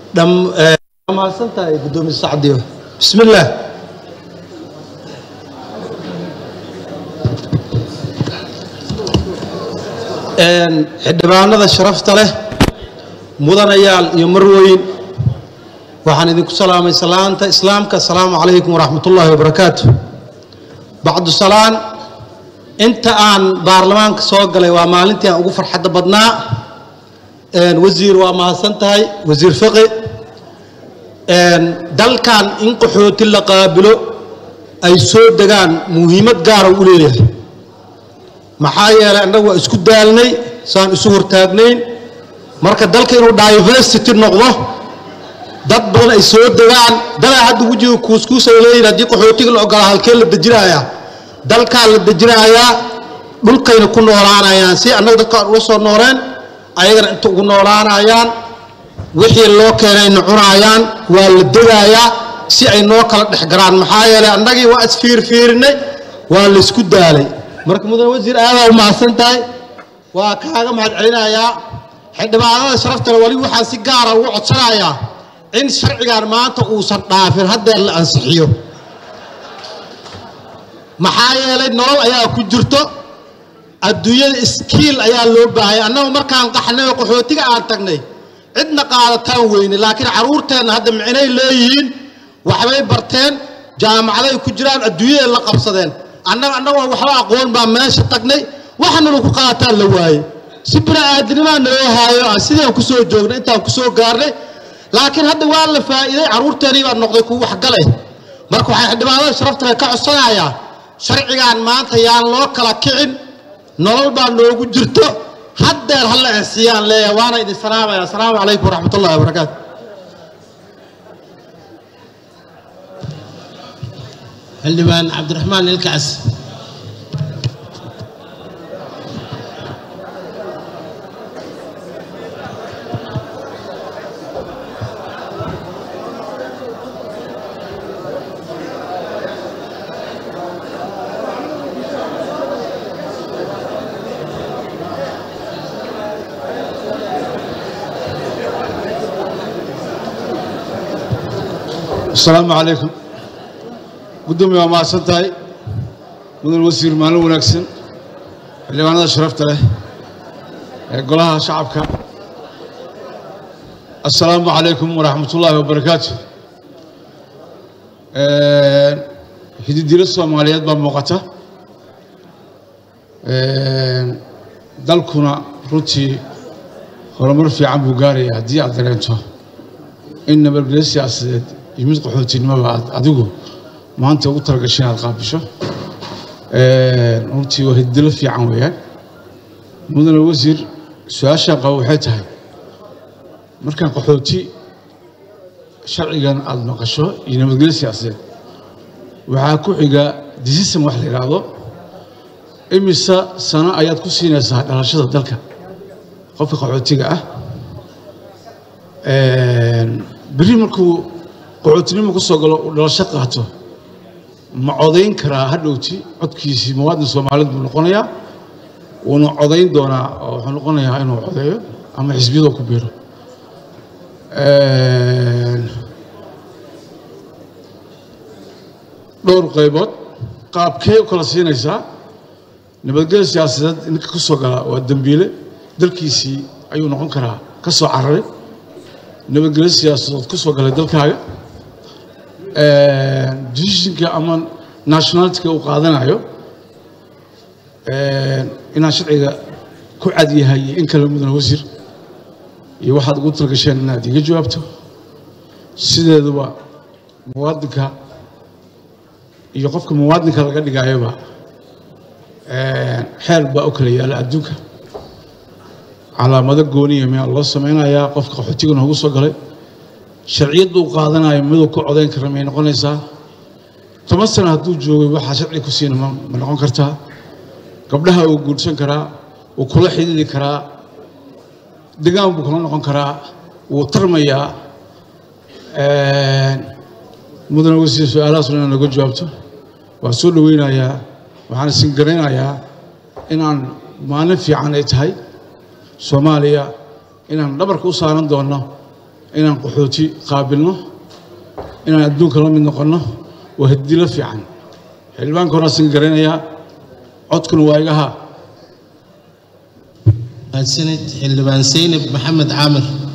mahadsan tahay gudoomiye sacdiyo bismi illaah xildhibaanada sharafta leh mudanayaal iyo marweyn waxaan idinku salaamay salaanta islaamka asalaamu calaykum waraxmat ullaahi wabarakaatu bacdu salaan inta aan baarlamaanka soo galay waa maalintii aan ugu farxadda badnaa wasiir waa mahadsan tahay wasiir fiqi dalkan in qaxooti la qaabilo ay soo degaan muhiimad gaara u leeyahay maxaa yeelay annagu waa isku daalnay saan isu hortaagnayn marka dalka inuu diversity noqdo dad badan ay soo degaan dalaa hadda wejiga kuuskuus ay leeyihin haddii qaxootiga la ogolaa halkee la dejinayaa dalkaa la dejinayaa dhulkayna ku noolaanayaan si annaga dadkaan ula soo nooleen ayagana inta ugu noolaanayaan wixii loo keenayna cunaayaan waa la degayaa si ay noo kala dhex garaan maxaa yeelay annagii waa isfiirfiirinay waa laysku daalay marka mudane wasiir aadaa u mahadsan tahay waa kaaga mahad celinayaa xildhibaanada sharaftale wali waxaan si gaara ugu codsanayaa in sharcigan maanta uusan dhaafin haddeer la ansixiyo maxaa yeelay nolol ayaa ku jirto adduunyada iskiil ayaa loo baahaya annagu markaan qaxnay oo qaxootiga aan tagnay cidna qaadataan weyne laakiin carruurteenna hadda micnay leeyihiin waxbay barteen jaamacaday ku jiraan adduunyaday la qabsadeen annaga annagoo waxba aqoon baa meesha tagnay waxna lagu qaataan la waaye si bini-aadinimaa naloo haayo aan sidaan ku soo joognay intaan ku soo gaarnay laakiin hadda waa la faa'iiday carruurteennii baa noqday kuwa waxgalay marka waxay xildhibaanada sharaftale ka codsanayaa sharcigan maanta yaan loo kala kicin nolol baa noogu jirto haddeer hala ansiyaan leeyahay waana idin salaamaya asalaamu calaykum waraxmat ullahi wabarakaatu xildhibaan cabdiraxmaan ilkaas asalaamu calaykum guddoomiye waa mahadsan tahay mudan wasiir maalin wanaagsan xildhibaanada sharafta leh ee golaha shacabka assalaamu calaykum waraxmat ullaahi wabarakaatu hididilo soomaaliyeed baa muuqata dalkuna runtii horumar fiican buu gaaraya haddii aad dareento in nabadgelyo siyaasadeed iyo mid qaxootinimoba aad adigu maanta ugu talagashay inaad qaabisho runtii waa hidilo fiican weeyaan mudane wasiir su-aashaan qabo waxay tahay markaan qaxooti sharcigan aada maqasho iyo nabadgelyo siyaasadeed waxaa ku xiga decision wax la yidhaahdo imisa sano ayaad ku siinaysaa dhalashada dalka qofka qaxootiga ah berri markuu qaxootinimo ku soo galo uu dhalasho qaato ma codayn karaa hadhowti codkiisii muwaadin soomaaliyeed buu noqonayaa wuuna codayn doonaa oo wuxuu noqonayaa inuu codeeyo ama xisbiyadoo ku biiro dhowr qaybood qaabkee u kala siinaysaa nabadgelyo siyaasadeed ninka ku soo gala waa dembiile dalkiisii ayuu noqon karaa ka soo cararay nabadgelyo siyaasadood ku soo galay dalkaaga decisionka ama nationalityka uu qaadanayo inaan sharciga ku cad yahay iyo in kale mudane wasiir iyo waxaad ugu talagasheen inaad iga jawaabto sideeduba muwaadinka iyo qofka muwaadinka laga dhigayoba xeer baa u kala yaala adduunka calaamado gooniya miyaa loo samaynayaa qofka qaxootiga noogu soo galay sharciyadda uu qaadanayo miduu ku codayn kara may noqonaysaa toban sano hadduu joogay waxaa sharci ku siina ma noqon kartaa gabdhaha uu guursan karaa wuu kula xidhiidi karaa degaan buu kula noqon karaa wuu tarmayaa mudane wasiir su-aalahaas inaad naga jawaabto waan soo dhoweynayaa waxaan isin garaynayaa inaan maalin fiican ay tahay soomaaliya inaan dhabarka u saaran doonno inaan qaxooti qaabilno inaan adduunka la mid noqonno waa hadilo fiican xildhibaanka horaasan garanayaa codkuna waa iga haa mahadsanid xildhibaan seynab maxamed caamir